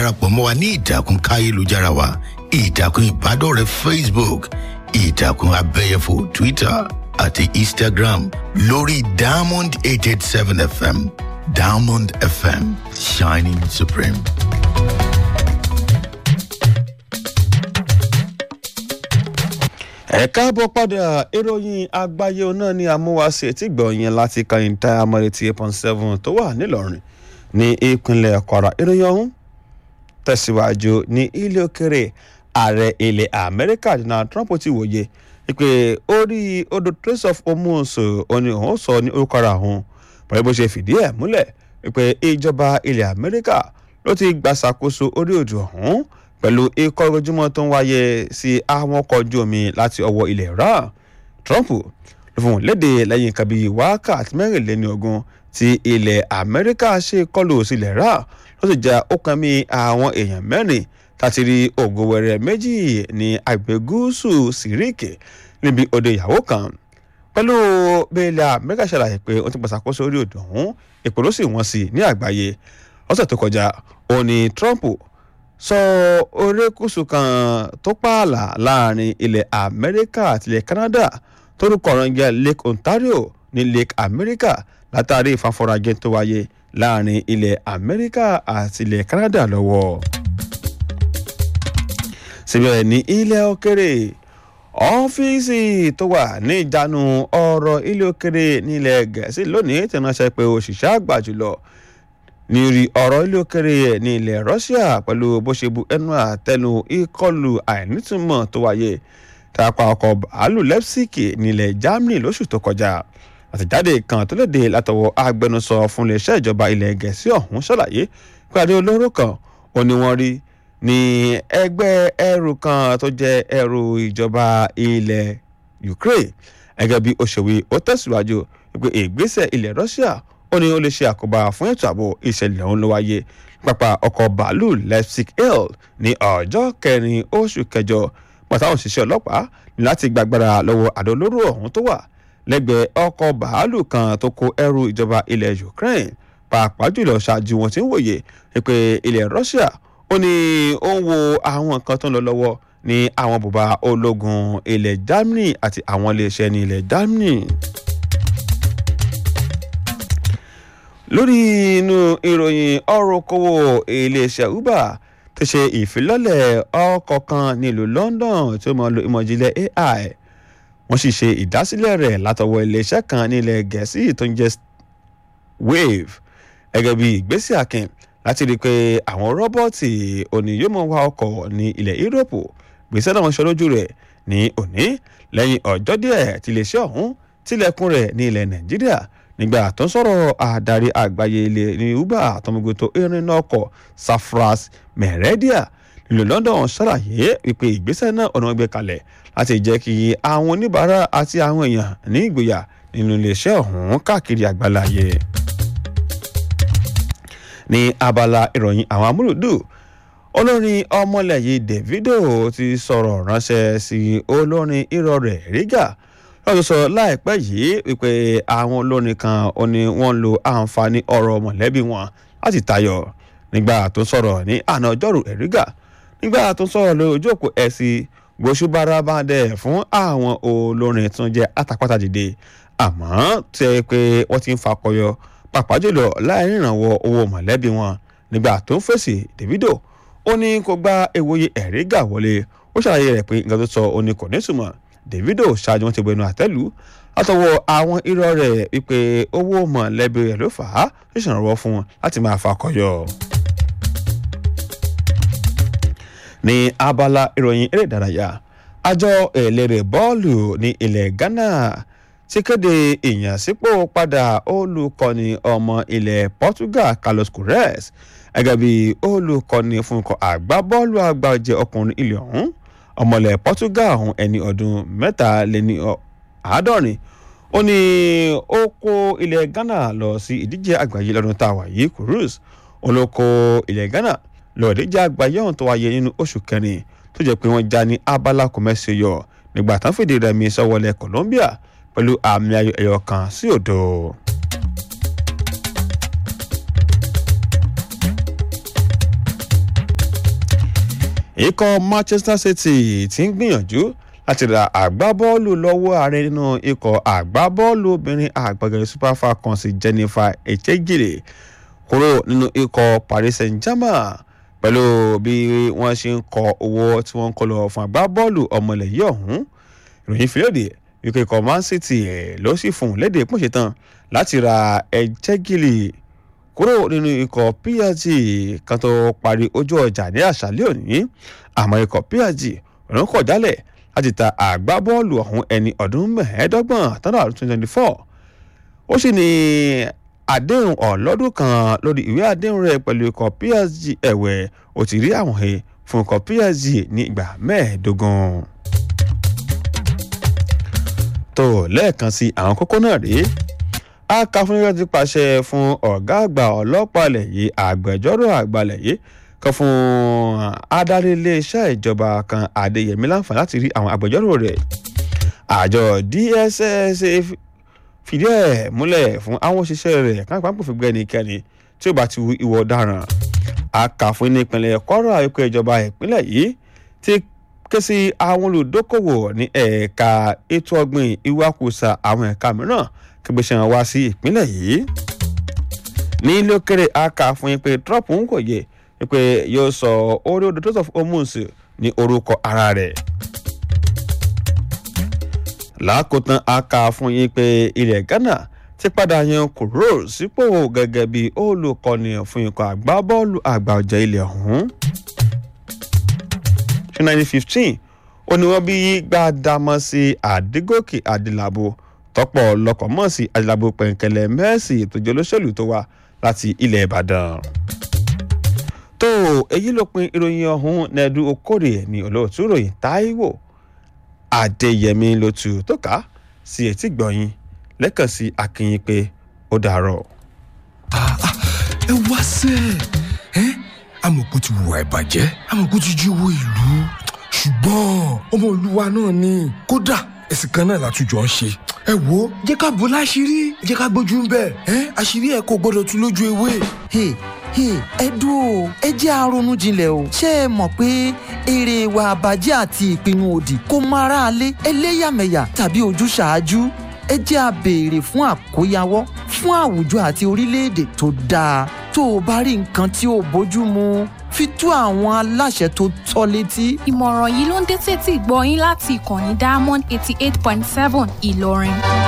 darapọ̀ mọ́ wa ní ìtàkùn káyélujára wa ìtàkùn ìbádọ́rẹ̀ẹ́ facebook ìtàkùn abẹ́yẹfò twitter àti instagram lórí diamond eight eight seven fm diamond fm shining supreme. ẹ káàbọ̀ padà ìròyìn àgbáyé náà ni amúwáṣe tí gbọ̀nyẹn láti kàyìntà amọ̀rètí eight point seven tó wà nílọrin ní ìpínlẹ̀ kwara ìròyìn ọ̀hún tẹ̀síwájú ní ilé òkèrè ààrẹ ilẹ̀ amẹ́ríkà donald trump ti wòye pé orí odò trace of hormones òní òun sọ ní orúkọ ara òun pẹ̀lú bó ṣe fìdí ẹ̀ múlẹ̀ pé ìjọba ilẹ̀ amẹ́ríkà ló ti gbàṣàkóso orí odò ọ̀hún pẹ̀lú ikọ̀ ojúmọ́ tó ń wáyé sí àwọn ọkọ̀ ojú omi láti ọwọ́ ilẹ̀ iran trump ló fún un léde lẹ́yìn nǹkan bíi wákàtí mẹ́rìnléní ogún tí ilẹ̀ amẹ́ríkà ṣe kọlù sílẹ̀ iran ló sì já ọkàn mi àwọn èèyàn mẹ́rin láti rí ògo wẹrẹ méjì ní àgbẹ̀ gúúsù síríkì níbi odò ìyàwó kan pẹ̀lú bẹ́ẹ̀lẹ̀ amẹ́ríkà ṣàlàyé pé ó ti gbàṣàkóso orí odò ọ̀hún èpò ló sì wọ́n sí ní àgbáyé ọ̀sẹ̀ tó kọjá òun ni trump sọ orékùsù kan tó pààlà láàrin ilẹ̀ amẹ́ríkà àti ilẹ̀ canada torúkọ ọ̀rọ̀ ń jẹ́ lake ontario ní lake america látàrí ìfàfọ́rajẹ tó wáyé láàrin ilẹ̀ amẹ́ríkà àti ilẹ̀ canada lọ́wọ́. síbẹ̀ ní ilẹ̀ òkèrè ọ́fíìsì tó wà ní ìjánu ọ̀rọ̀ ilé òkèrè nílẹ̀ gẹ̀ẹ́sì lónìí ti ránṣẹ́ pé òṣìṣẹ́ àgbà jùlọ ní rí ọ̀rọ̀ ilé òkèrè ní ilẹ̀ russia pẹ̀lú bó ṣe bu ẹnu àtẹnu ìkọlù àìnítumọ̀ tó wáyé tàpá ọkọ̀ bàálù leipzig nílẹ̀ germany lóṣù tó kọjá àtẹ̀jáde kan tó léde látọwọ́ agbẹnusọ fún iléeṣẹ́ ìjọba ilẹ̀ gẹ̀ẹ́sì ọ̀hún ṣàlàyé pé adé olóró kan ò ní wọ́n rí ní ẹgbẹ́ ẹrù kan tó jẹ́ ẹrù ìjọba ilẹ̀ ukraine gẹ́gẹ́ bí òṣèwé ó tẹ̀síwájú pé ìgbésẹ̀ ilẹ̀ russia ó ní ó lè ṣe àkóbá fún ètò ààbò ìṣẹ̀lẹ̀ ọ̀hún ló wáyé pápá ọkọ̀ bàálù leipzig hill ní ọjọ́ kẹrin oṣù kẹjọ pàtàkì òṣìṣẹ́ ọlọ́pàá ní láti gbàgbára lọ́wọ́ àdó olóró ọ̀hún tó wà lẹ́gbẹ̀ẹ́ ọkọ̀ bàálù kan tó kó ẹrù ìjọba ilẹ̀ ukraine pàápàá jùlọ ṣáájú wọn ti ń wòye pé ilẹ̀ russia ó ní ó ń wo àwọn nǹkan tó ń lọ lọ́wọ́ ní àwọn bùbá ológun ilẹ̀ germany àti àwọn iléeṣẹ́ ní ilẹ̀ germany. lórí inú ìròyìn ọrọ̀ okòwò iléeṣẹ́ uber ti ṣe ìfilọ́lẹ̀ ọkọ̀ kan nílùú london tí ó máa lo ìmọ̀jìnlẹ̀ ai wọ́n sì ṣe ìdásílẹ̀ rẹ̀ látọwọ́ iléeṣẹ́ kan nílẹ̀ gẹ̀ẹ́sì tó ń jẹ́ wave gẹ́gẹ́ bí ìgbésẹ̀ akin láti rí i pé àwọn rọ́bọ̀tì òní yóò mọ̀ wá ọkọ̀ ní ilẹ̀ yúróòpù gbèsè náà wọ́n ṣe lójú rẹ̀ ní òní lẹ́yìn ọjọ́ díẹ̀ tí iléeṣẹ́ ọ̀hún tilẹ̀kùn rẹ̀ ní ilẹ̀ nàìjíríà nígbà tó ń sọ̀rọ̀ àdarí àgbáyé ilé ní uber àtọmọgbé tó irin ọkọ̀ safras meredia nílùú london ṣàlàyé wípé ìgbésẹ̀ náà ọ̀nà gbé kalẹ̀ láti jẹ́ kí àwọn oníbàárà àti àwọn èèyàn ní ìgboyà nínú iléeṣẹ́ ọ̀hún káàkiri àgbáláyé. ní abala ìròyìn àwọn amúlùdù olórin ọmọlẹ́yìn davido ti sọ̀rọ̀ ránṣẹ́ sí olórin irọ́ rẹ̀ rígà lọ́dún sọ láìpẹ́ yìí wípé àwọn olórin kan ó ní wọ́n lo àǹfààní ọ̀rọ̀ mọ̀lẹ́bí wọn láti tayọ nígbà tó sọ̀rọ̀ ní àná ọjọ́rú ẹ̀rígà nígbà tó sọ̀rọ̀ lórí ojú òpó ẹ̀sìn gbóṣùbárabàdẹ̀ fún àwọn olórin tó ń jẹ́ àtàpàtà dìde àmọ́ tẹ́ pé wọ́n ti ń fakọyọ pàápàá jùlọ láì ìrànwọ́ owó mọ̀lẹ́bí wọn nígbà tó ń fèsì davido ó ní kó gba ewòye ẹ̀rígà wọlé ó ṣàlàyé rẹ̀ pé nǹkan tó sọ ó ní kò ní túmọ̀ davido ṣáájú wọn ti gbẹnu àtẹ́lù látọwọ́ àwọn irọ́ rẹ̀ wípé owó mọ̀lẹ́bí rẹ̀ ló fà á tó ṣèrànwọ́ fún wọn láti máa fakọyọ. ní abala ìròyìn eré ìdárayá àjọ eléré bọ́ọ̀lù ní ilẹ̀ ghana ti kéde ìyànsípò padà olùkọ́ni ọmọ ilẹ̀ portugal carlos queiroz gẹ́gẹ́ bí olùkọ́ni fún ikọ̀ àgbábọ́ọ̀lù àgbàjẹ ọkùnrin ilẹ̀ ọ̀hún ọmọlẹ̀ portugal ọ̀hún ẹni ọdún mẹ́tàléní àádọ́rin ó ní ó kó ilẹ̀ ghana lọ sí ìdíje àgbáyé lọ́dún tá a wà yìí queiroz olóko ilẹ̀ ghana lọ ìdíje àgbáyé ọ̀hún tó wáyé nínú oṣù kẹrin tó jẹ́ pé wọ́n já ní abala kọ̀mẹ́sì yọ nígbà tán fìdí rẹmi sọ́wọ́lẹ̀ colombia pẹ̀lú àmì ayò ẹ̀yọ kan sí òdo. ikọ̀ manchester city ti ń gbìyànjú láti ra àgbábọ́ọ̀lù lọ́wọ́ ààrẹ nínú ikọ̀ àgbábọ́ọ̀lù obìnrin àgbàgẹ̀rẹ̀ super falcons jennifer echegire kúrò nínú ikọ̀ paris saint-germain pẹ̀lú bí wọ́n ṣe ń kọ owó tí wọ́n ń kọ lọ fún àgbábọ́ọ̀lù ọmọlẹ̀ yìí ọ̀hún ìròyìn fìlódì wípé ikọ̀ man city ló sì fún un léde pọ́nṣẹ́ tán láti ra echegire kúrò nínú ikọ̀ psg kan tó parí ojú ọjà ní àṣálẹ́ òní àmọ́ ikọ̀ psg òun kọ̀ jálẹ̀ láti ta àgbábọ́ọ̀lù ọ̀hún ẹni ọdún mẹ́ẹ̀ẹ́dọ́gbọ̀n tọ́nà twenty twenty four ó sì ní àdéhùn ọlọ́dún kan lórí ìwé àdéhùn rẹ̀ pẹ̀lú ikọ̀ psg ẹ̀wẹ̀ ó ti rí àwọn he fún ikọ̀ psg ní ìgbà mẹ́ẹ̀ẹ́dógún. tó lẹ́ẹ̀kan sí àwọn kókó náà rèé akáfúnilẹ́ ti pàṣẹ fún ọ̀gá àgbà ọlọ́pàá ilẹ̀ yìí àgbẹjọ́rò àgbà ilẹ̀ yìí kan fún adarí iléeṣẹ́ ìjọba kan adéyẹmí láǹfààní láti rí àwọn agbẹjọ́rò rẹ̀ àjọ dss fìdí ẹ̀ múlẹ̀ fún àwọn òṣìṣẹ́ rẹ̀ káàpá kò fi gbé ẹnikẹ́ni tí ó bá ti hu ìwọ ọ̀daràn akàfún ní ìpínlẹ̀ kọ́rọ̀ àyíkọ́ ìjọba ìpínlẹ̀ yìí ti ké sí àwọn olùdókòwò ní ẹ̀ka ètò ọ̀gbìn ìwakùsà àwọn ẹ̀ka mìíràn kẹgbẹ́sẹ̀ wọn wá sí ìpínlẹ̀ yìí ní ilé òkèrè akàfún yín pé trump ń kò yẹ pé yóò sọ orí odò tó sọ fún hormones ní orúkọ ara rẹ̀ lákòótán a kà fún yín pé ilẹ̀ ghana ti padà yan kúrò sípò gẹ́gẹ́ bí olùkọ́ni fún ikọ̀ àgbábọ́ọ̀lù àgbà ọ̀jẹ̀ ilẹ̀ ọ̀hún. ṣé nineteen fifteen ó ní wọ́n bí gbàdámọ́ sí àdígòkè àdìlàbò tọ́pọ̀ lọ́kọ̀ mọ́ sí àdìlàbò pẹ̀ǹkẹ̀lẹ̀ mẹ́ẹ̀sì ìtòjọ́ olóṣèlú tó wá láti ilẹ̀ ìbàdàn. tó èyí ló pin ìròyìn ọ̀hún nẹ́ẹ̀dú okòrè ní olóòtú ìròyìn táíwò adéyẹmí ló tu tó ká sí etí gbọ̀nyìn lẹ́kàn sí akínyìn pé ó dàárọ̀. ẹ wá sẹ́ ẹ amọ̀kú ti wùwà ìbàjẹ́ amọ̀kú ti jí owó ìlú ṣùgbọ́n ọmọ olúwa náà ni kódà ẹ̀sìn kan náà látújọ ń ṣe ẹ wo jẹ́ ká bò láṣìírí jẹ́ ká gbójú ń bẹ̀ ẹ́ àṣírí ẹ̀ kò gbọ́dọ̀ tú lójú ewé. Hey, hey, ẹ dúró ẹ jẹ́ àrònú jinlẹ̀ o ṣé ẹ mọ̀ pé èrè ìwà àbàjẹ́ àti ìpinnu òdì kò mọ aráalé ẹlẹ́yàmẹ̀yà tàbí ojúṣàájú ẹ jẹ́ a béèrè fún àkóyawọ́ fún àwùjọ àti orílẹ̀-èdè tó dáa tó o bá rí nǹkan tí ò bójú mu fi tó àwọn aláṣẹ tó tọ́ létí. ìmọ̀ràn yìí ló ń dé tètè gbọ́ yín láti ìkànnì diamond eighty eight point seven ìlọrin.